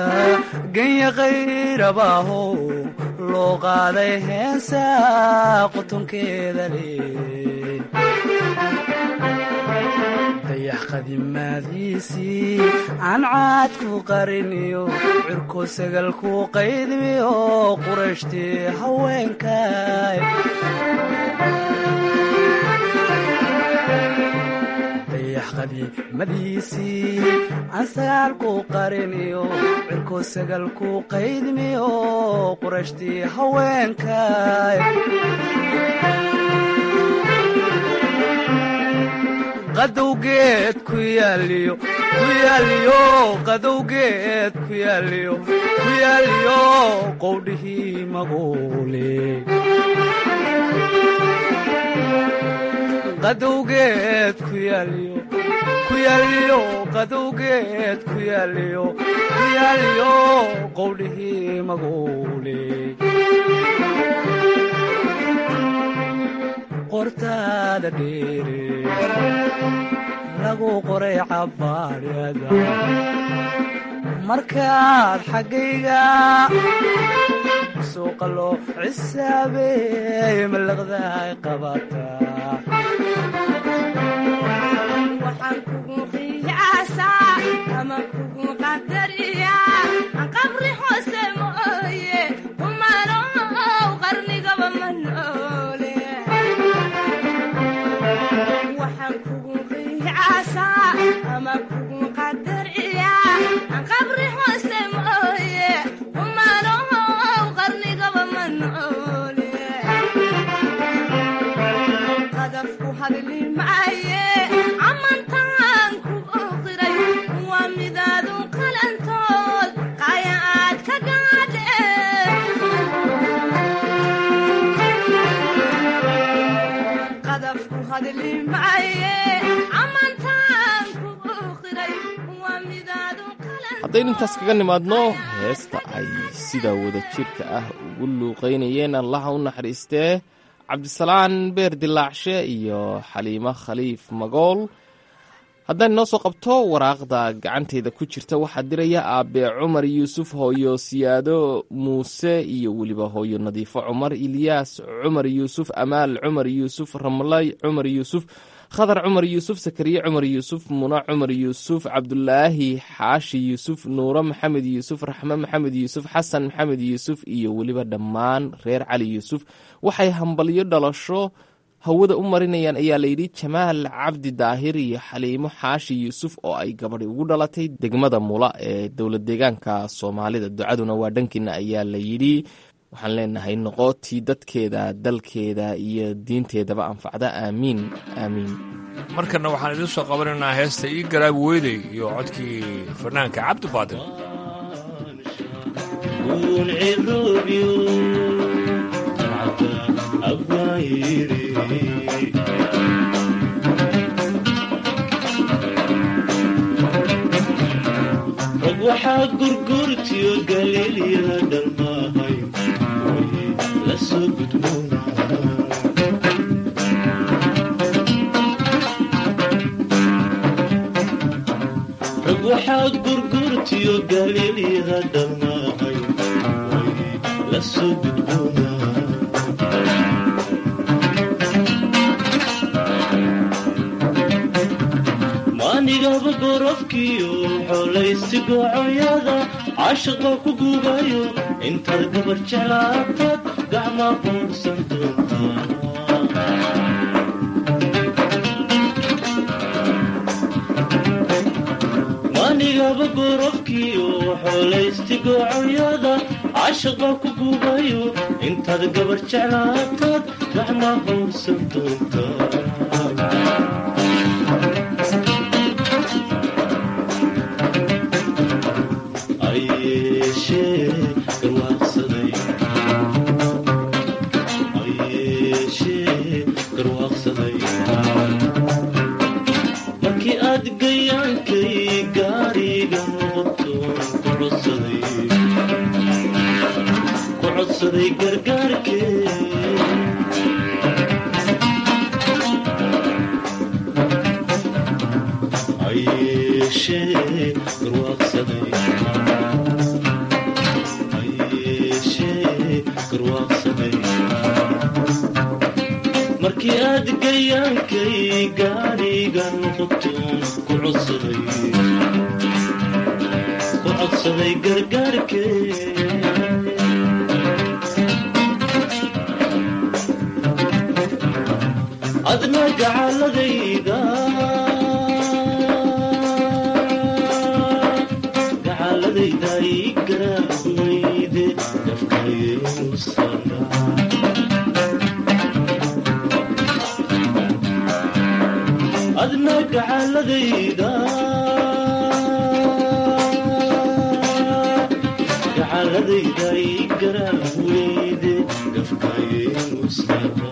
ganya qayrabaaho loo qaaday heensaa qutunkeeda lee dayax qadimaadiisii aan caadku qariniyo cirko sagalku qaydmiyo qurashtii haweenkay qadiimadiisii aan sagaalku qariniyo cirko sagalku qaydmiyo qurashtii haweenkay qadowgeed ku yaaliyo ku yaaliyo qadowgeed ku yaaliyo ku yaaliyo qowdhihii maguule qadowgeed ku yaaliyo ku yaaliyo qadowgeed ku yaaliyo ku yaaliyo qowdhihii maguule qortaada dheere lagu qoray cabbaadhyada markaad xaggayga suuqa loo cisaabeey mallaqdaay qabataa waxaan kugu qiyaasaa ama kugu qadariyaa qabri hoose mooye humanow qarnigaba ma noole waxaan kugu qiyaasaa ama kugu qadariyaa qabri hoose mooye humanow qadafku hadli maaye amantaan ku oqiray waa midaadu qalantood qaya aad ka gaadhe qadafku hadli maaye amantaan ku oqiray waa midaadu haddaynu intaas kaga nimaadno heesta ay sida wada jirka ah ugu luuqaynayeen allaha u naxariistee cabdisalaan beer dilaacshe iyo xaliimo khaliif magool haddaan inoo soo qabto waraaqda gacanteyda ku jirta waxaa diraya aabe cumar yuusuf hooyo siyaado muuse iyo weliba hooyo nadiifo cumar ilyaas cumar yuusuf amaal cumar yuusuf ramlay cumar yuusuf khadar cumar yuusuf sakariye cumar yuusuf muna cumar yuusuf cabdulaahi xaashi yuusuf nuuro maxamed yuusuf raxme maxamed yuusuf xasan maxamed yuusuf iyo weliba dhammaan reer cali yuusuf waxay hambalyo dhalasho hawada u marinayaan ayaa layidhi jamaal cabdi daahir iyo xaliimo xaashi yuusuf oo ay gabadhi ugu dhalatay degmada mula ee dowlad deegaanka soomaalida ducaduna waa dhankiina ayaa layidhi waxaan leenahay noqotii dadkeeda dalkeeda iyo diinteedaba anfacda aamiin aamiin markana waxaan idiin soo qabanaynaa heesta ii garaab weydey iyo codkii fanaanka cabdi baadil waxaa gurgurtiyo galiilya dhamaahay la soo gudboona rag waxaa gurgurtiyo galiilya dhamaahay la soo gudboona maanigaba gorofkiyo xolaysi goocoyada caashiqa ku guubayo intaad gabar jeclaatad gacmaa boorsan doontaa maanigaba gorofkiyo xolaysti goocoyada caashiqa ku guubayo intaad gabar jeclaatad gacmaa boorsan doontaa markii aad gayaankay gaariga noqotoon ku codsaday gargaarkee ayeeshee garwaaqsaday markii aad gayaankay gaariga noqotoon ku codsaday gargaarkee adna gacaladayda gacaladayda ii garaaweyde dafkayeusana adna gacaladayda gacaladayda ii garaaweyde gafkayemusaba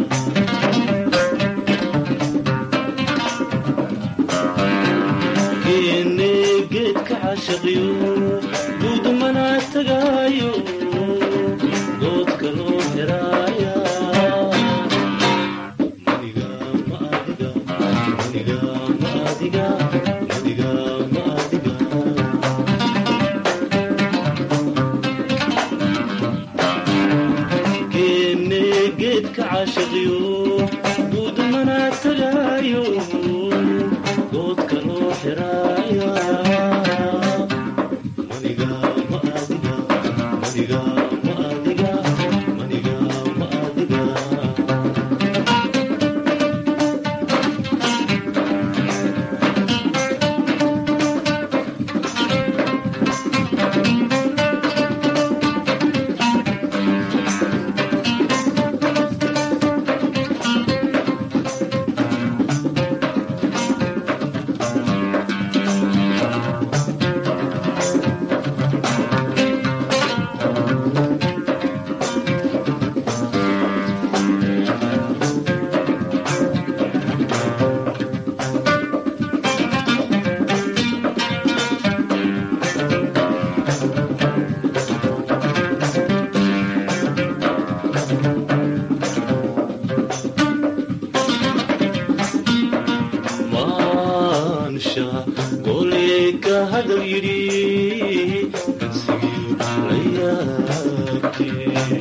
geene geedka cashaqiyo guudmana tagaayo doodka loo heraaya geene geedka cashaqiyo guudmana tagaayo doodka loo xiraaya maniga ma adiga maniga ma adiga maniga ma adiga hadal yidhi kansigii la yaabtee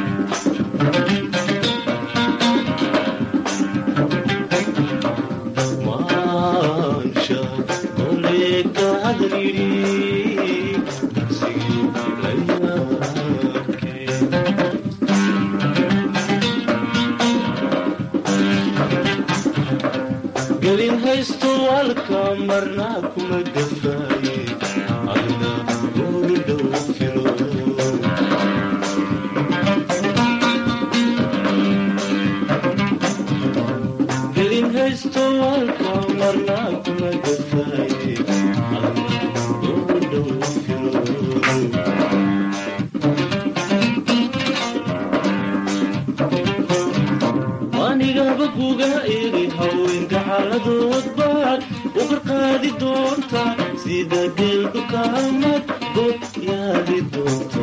maansha goleeka hadal yidhi kansigii la yaabtee gelin haysto walka marnaa kuma gafaaye adna ugu dhow filo gelin haysto walka marnaa kuma gafaaye adna ugu dhow filo anigaba kuga iri haweenka xaaladood baad u qarqaadi doonta sida geeldukaamad god yaadi doonta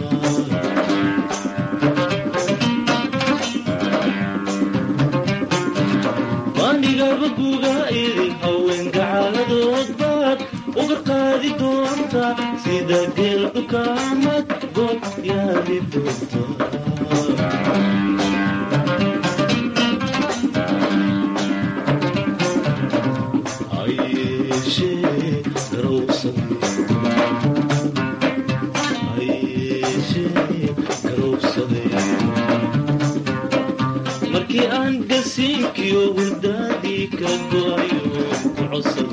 anigaba kuga iri haweenka xaaladood baad u qarqaadi doonta sida geeldukaamad god yaadi doonta markii aan gasiinkiyo hurdaadii ka go'ayo ku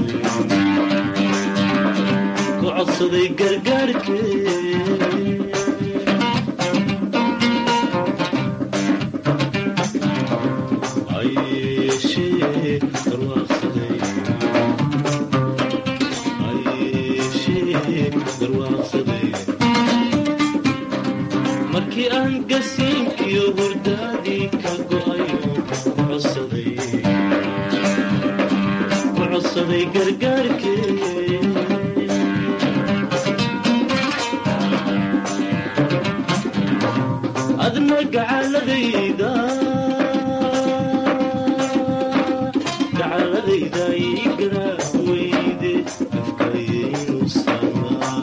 codsaday gargaarkee ayeshee garwaaqsaday markii aan gasiinkiyo hurdaadii ka go'ayo ku codsaday gargaarkee adna gacaladayda gacaladayda ii garaa weyde afkayaynu samaa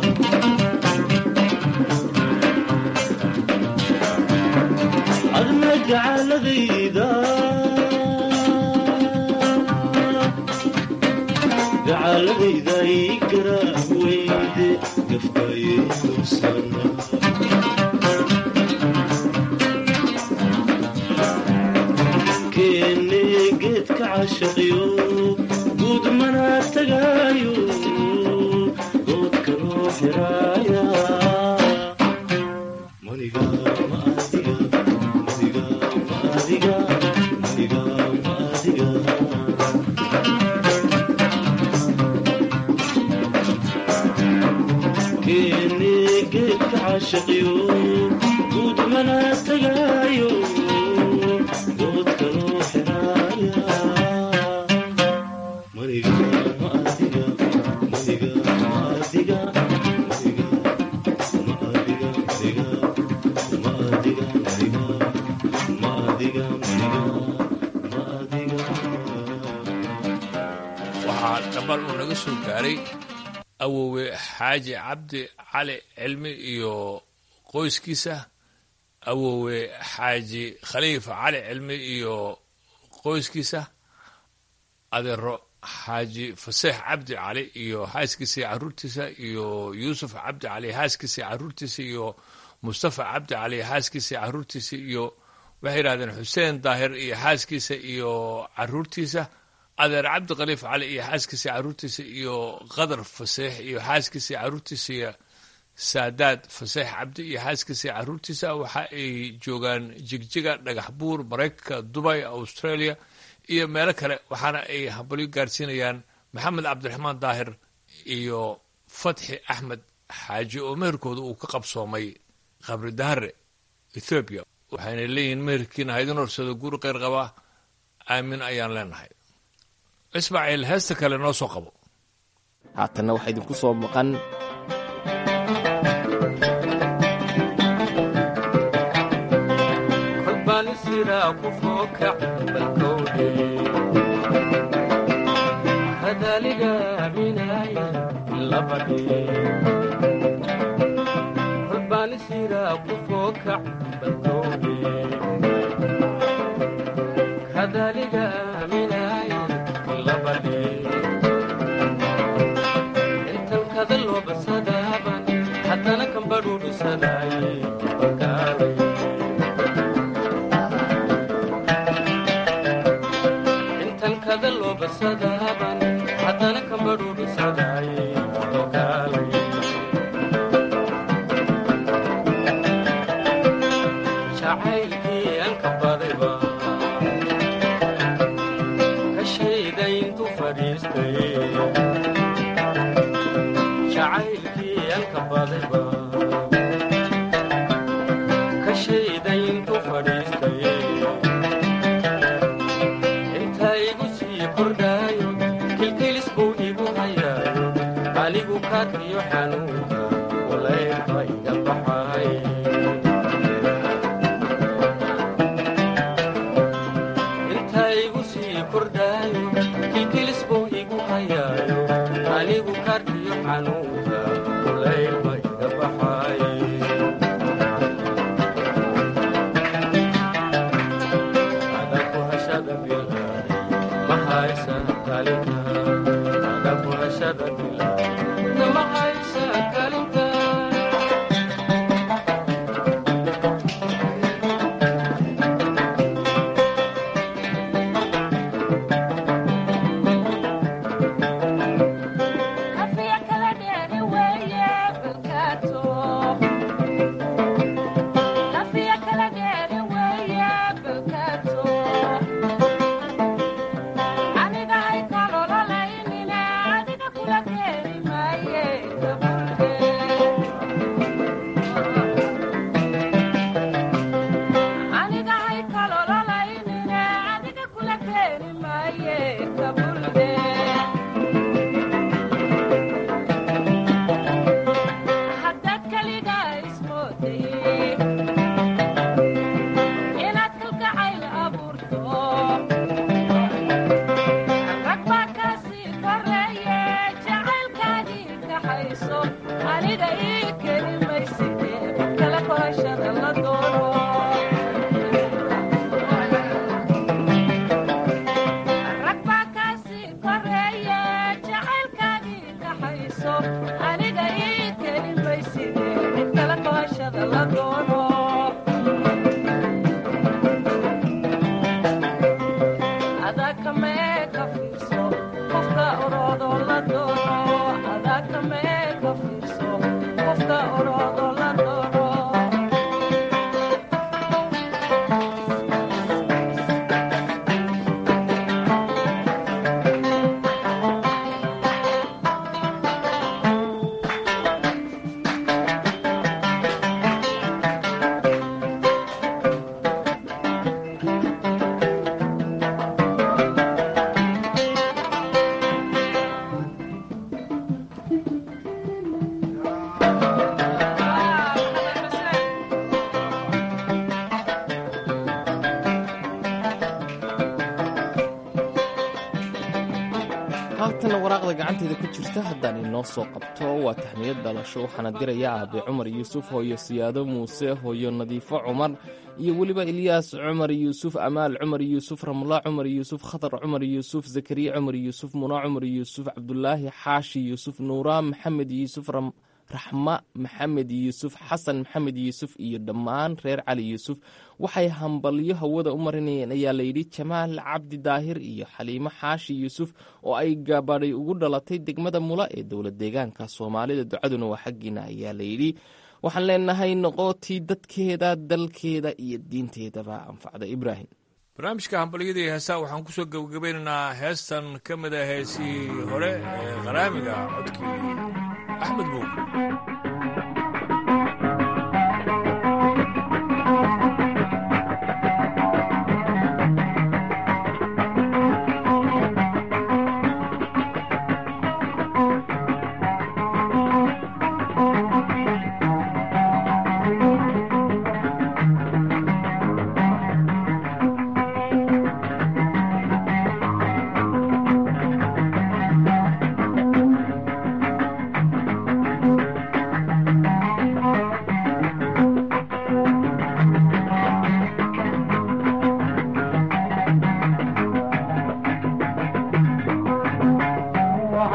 adna gacaladayda gacaladayda ii garaa weyde gafkayaynu samaa keene geedka cashaqiyo guud mana tagaayo goodka loo xiraaya maniga ma adiga maniga ma adiga maniga ma adiga keene geedka cashaqiyo guud mana tagaayo goodka loo xiraaya maniga ma adiga maniga ma adiga maniga ma adiga maniga ma adiga maniga ma adiga maniga ma adiga waxaa dhabar uu naga soo gaaray awowe xaaji cabdi cali cilmi iyo qoyskiisa awowe xaaji khaliifa cali cilmi iyo qoyskiisa adeero xaaji faseex cabdi cali iyo xaaskiisa iyo caruurtiisa iyo yuusuf cabdi cali xaaskiisa iyo caruurtiisa iyo mustafa cabdi cali xaaskiisa iyo caruurtiisa iyo waxay yidhahdeen xuseen daahir iyo xaaskiisa iyo caruurtiisa adeer cabdi khaliif cali iyo xaaskiisa iyo caruurtiisa iyo qadar faseex iyo xaaskiisa iyo caruurtiisa iyo saadaad faseex cabdi iyo xaaskiisa iyo caruurtiisa waxa ay joogaan jigjiga dhagax buur maraykanka dubay australia iyo meelo kale waxaana ay hambalyo gaarsiinayaan maxamed cabdiraxmaan daahir iyo fatxi axmed xaaji oo meherkooda uu ka qabsoomay qabri dahare ethoobiya waxayna leeyihiin meherkiina haydin horsado guri kheyr qaba aamin ayaan leenahay ismaaciil heesta kale noo soo qabo haatanna waxaa idinku soo maqan hadaliga binaya labadhe holbaanisira ku fookac badoobe kadaliga aaminaay labadhe intan kada loo basadaaban haddana kambadhuudhisadaaye bakaalay intan kada loo basadaaban haddana kambadhuudhisadaaye bakaalay jacaylkii aan ka badayba kashayda intuu fadhiistay jacaylkii aan ka badayba kashayda intuu fadhiistay inta igu sii kordhaayo kilkilis buu igu hayaayo anigu kaadkiyo xanuunka walaydba iga baxay inta igu sii kordhaayo kilkilis buu igu hayaayo anigu kaadkiyo xanuunka walaydba iga baxay adaku hashada bilaaday ma haysa kalinta adaku hashada bilaaday ma haysa kalinta Kafiya kala dheeri weeye balkaato. Kafiya kala dheeri weeye balkaato. Aniga hay kalololaynine, adiga kula keeni maaye gabadhe. Aniga hay kalololaynine, adiga kula keeni maaye gabadhe. haddaad keligaa ismooday inaad kalgacayl abuurto rag baa kaa sii koreeye jacaylkaagii kaxayso aniga ii keli mayside kala korashada la doono rag baa kaa sii koreeye jacaylkaagii kaxayso aniga ii keli mayside kala korashada la doono adaa kamee ka fiirso qofka oroodoo la doono adaa kamee ka fiirso qofka oroodoo la doono haatana waraaqda gacanteeda ku jirta haddaan inoo soo qabto waa taxmiyad dhalasho waxaana diraya aabe cumar yuusuf hooyo siyaado muuse hooyo nadiifo cumar iyo weliba ilyaas cumar yuusuf amaal cumar yuusuf ramla cumar yuusuf khatar cumar yuusuf zakariya cumar yuusuf muna cumar yuusuf cabdulaahi xaashi yuusuf nuura maxamed yuusuf raxma maxamed yuusuf xasan maxamed yuusuf iyo dhammaan reer cali yuusuf waxay hambalyo hawada u marinayeen ayaa layidhi jamaal cabdi daahir iyo xaliimo xaashi yuusuf oo ay gabadhay ugu dhalatay degmada mula ee dowlad deegaanka soomaalida ducaduna waa xaggiina ayaa layidhi waxaan leenahay noqotii dadkeeda dalkeeda iyo diinteedaba anfacda ibraahim barnaamijka hambalyadii heesaa waxaan ku soo gebagabeynaynaa heestan ka mid a heesihii hore ee qaraamiga codkii axmed buug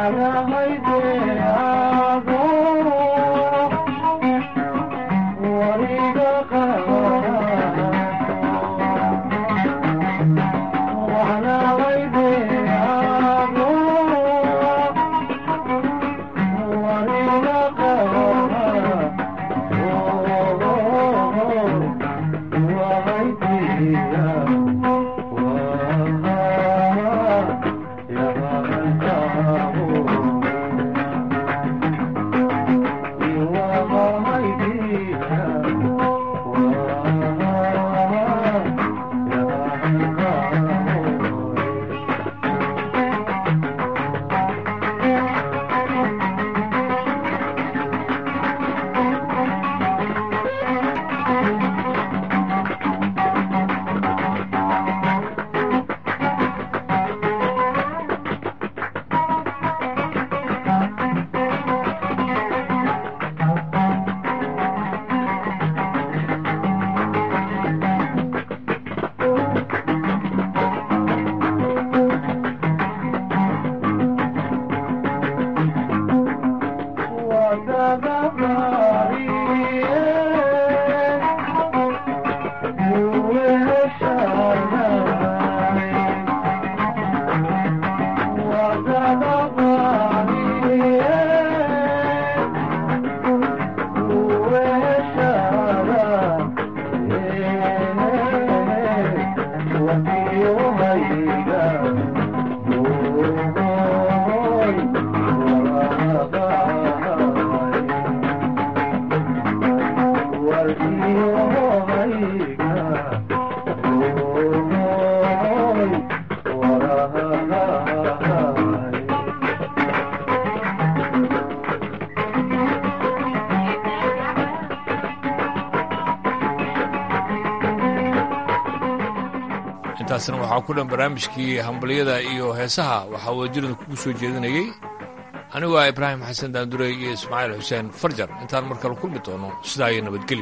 intaasna waxaa ku dhan barnaamijkii hambalyada iyo heesaha waxaa wadajirada kugu soo jeedinayey anigu ah ibraahim xasan daandurey iyo ismaaciil xuseen farjar intaan mar kale kulmi doono sidaa iyo nabadgelyo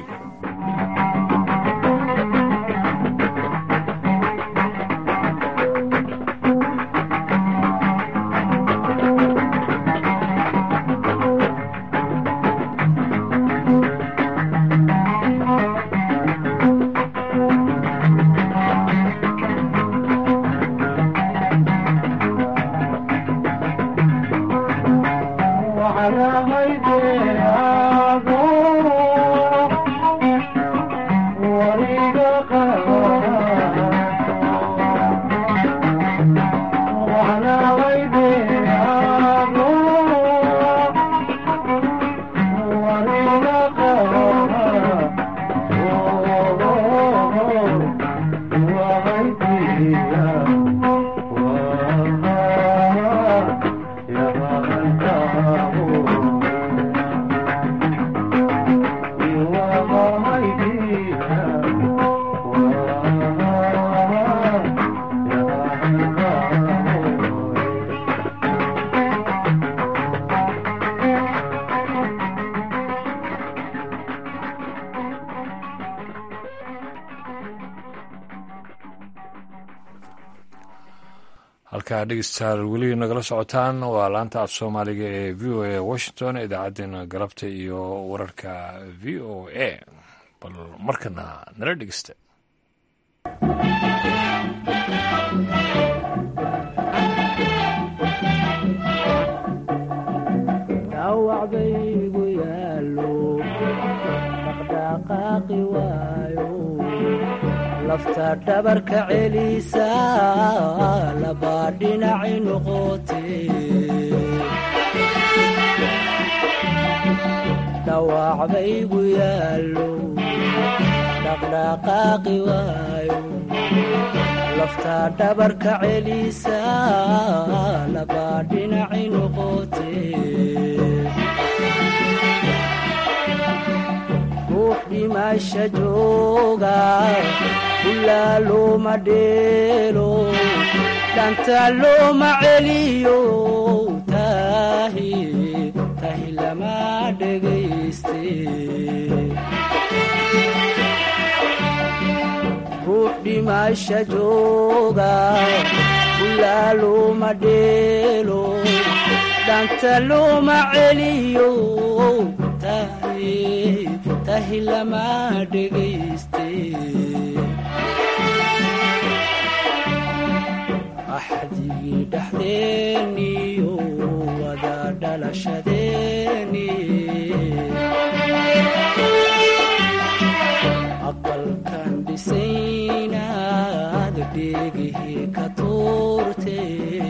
halkaa dhegeystayaal weli nagala socotaan waa laanta af soomaaliga ee v o a washington idaacaddeenna galabta iyo wararka v o a bal markana nala dhegeysta dhawacbaygu yaalo dhaqdhaqaaqi waayo lafta dhabarka celisa labaa dhinaci noqote dhawacbaygu yaalo dhaqdhaqaaqi waayo lafta dhabarka celisa labaa dhinaci noqote ruux dhimasha jooga ilaa looma dheelo dhanta looma celiyo tahi tahi lama dhegayste ruux dhimasha jooga ilaa looma dheelo dhanta looma celiyo tahi tahi lama dhegayste axdigii dhexdeeniyo wada dhalashadeeni aqalkan dhisaynaad dheegihii ka tuurte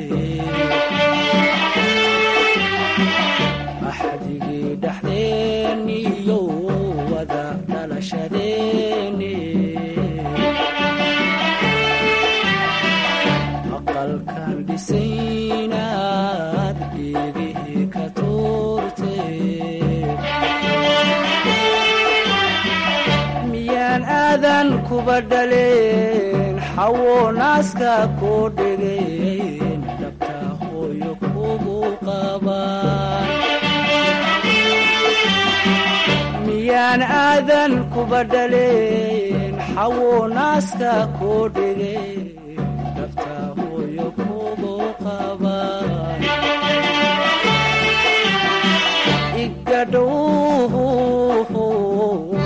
axdigii dhexdeeniyo wada dhalashadeeni aqalkan dhisaynaad dheegihii ka tuurte miyaan aadan kuba dhaleen xawo naaska koo dhegeen dhabta hooyo kugu qabaan miyaan aadan kuba dhaleen xawo naaska koo dhegeen dhabta hooyo kugu qabaan igadhow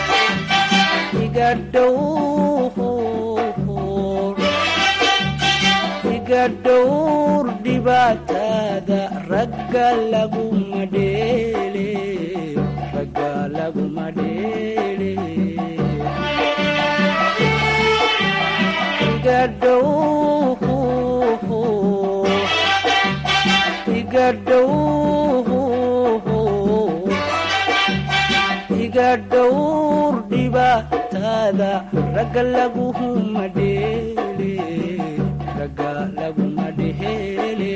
igadhowr igadhowr dhibaatada ragga laguma dheele ragga laguma dheele igadhow igadhow iga dhowr dhibaatada ragga laguma dheele ragga laguma dheele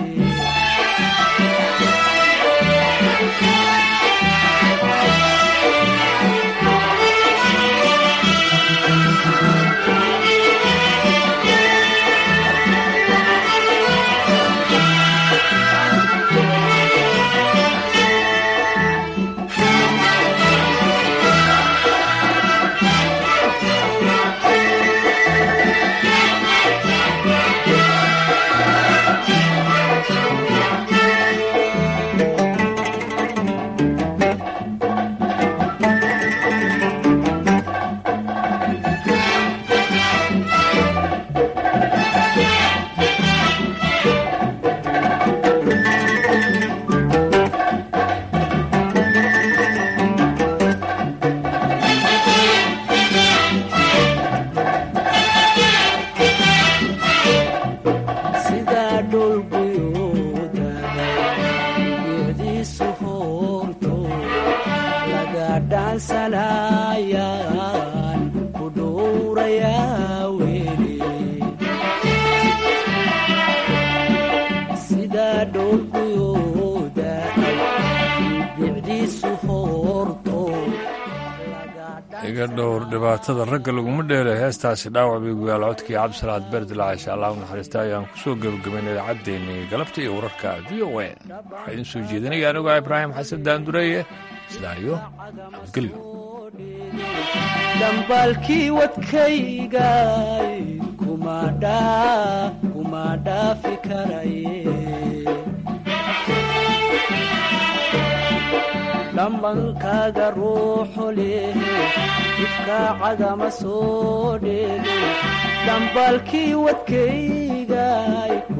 sidaa dhulguyuudaday geediisu hoorto laga dhaansanayaan ku dhowrayaa weli sidaa dhulguyuudaday bicdiisu hoorto iga dhowr dhibaatada ragga laguma dheelo heestaasi dhaawac bay guyaal codkii cabdisalaad berdilaacisha allah u naxariista ayaan ku soo gebagabaynay idaacaddeennii galabta iyo wararka v o a waxaa idiin soo jeedinaya anigoo ibraahim xasan daandureeye sidaa iyo nabadgelyo dhambaalkii wadkaygay kuma dhaa kuma dhaafi karaye dhammankaaga ruuxu leh difkaacagama soo dheege dhambaalkii wadkaygay